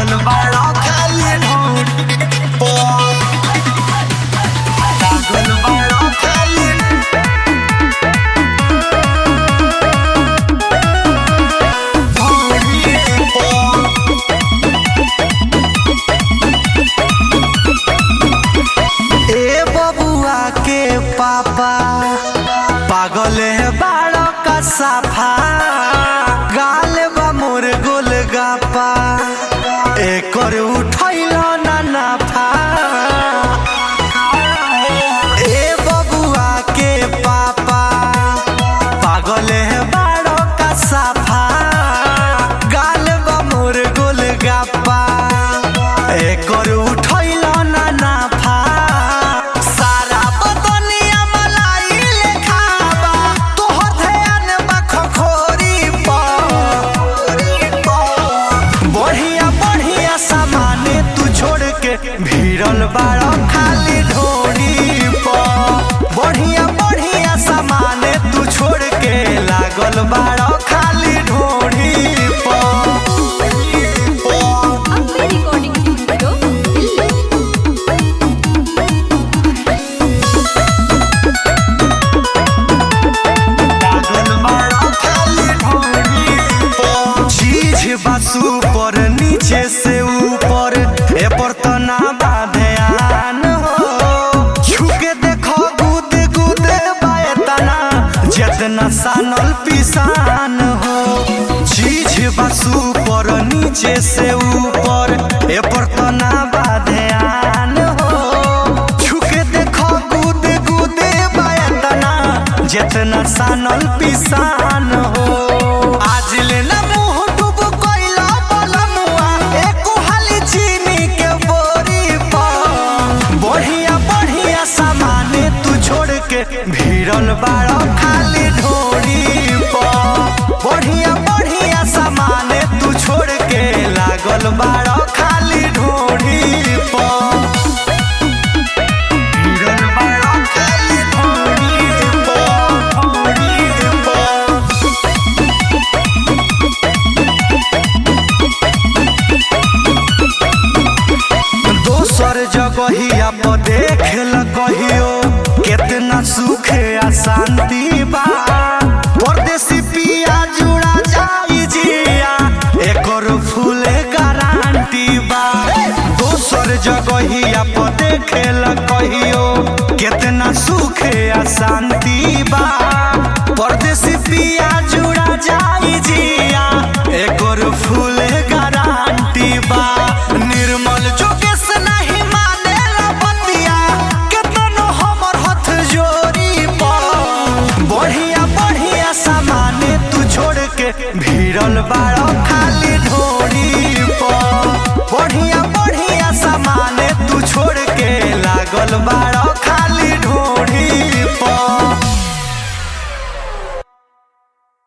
लागल बाड़ा खाली ढोरी पर लागल बाड़ा खाली ढोरी पर ए बबुआ के पापा पागल है बाड़ो का साफा गाल बा मोर गोल गापा एकर उठैल ना नाफा ए बबुआ के पापा पागल है बाड़ो का साफा गाल बा मोर गोल गापा एकर उठैल ना नाफा सारा बदनिया मलाई लेखाबा तोहर ध्यान बा खखोरी पर बढ़िया बढ़िया सामाने तू छोड़ के भिड़ल बाड़ा खाली ढोरी पर बढ़िया बढ़िया सामाने तू छोड़ के लागल बाड़ा खाली ढोरी पर अम्बे रिकॉर्डिंग स्टूडियो दिल्ली चीज बासु पर नीचे से ऊपर ए पर तना बाध्यान हो छुके देखो गुद गुद बाए तना जितना सानल पिसान हो चीज बासु पर नीचे से ऊपर ए पर तना बाध्यान हो छुके देखो गुद गुद बाए तना जितना सानल पिसान हो आज लेना मुंह डूब कोइला बलमुआ एको हाली चीनी के बोरी पर बढ़िया बढ़िया सामाने तू छोड़ के भिड़ल बाड़ा खाली ढोरी पर बढ़िया बढ़िया सामाने तू छोड़ के लागल बाड़ा खाली ढोरी पर भिड़ल बाड़ा खाली ढोरी पर ढोरी पर दोसर जगहिया पर देख ल कहियो केतना सुख आ शांति बा परदेसी पिया जुड़ा जाई जिया एकर फूल गारंटी बा दोसर जगहिया पर देख ल कहियो केतना सुख आ शांति बा परदेसी पिया जुड़ा जाई जिया एकर फूल गारंटी बा निर्मल जोगेश नहीं माने बतिया केतनो हमर हथ जोरी पर बढ़िया बढ़िया सामाने तू छोड़ के भिड़ल बाड़ा खाली ढोरी पर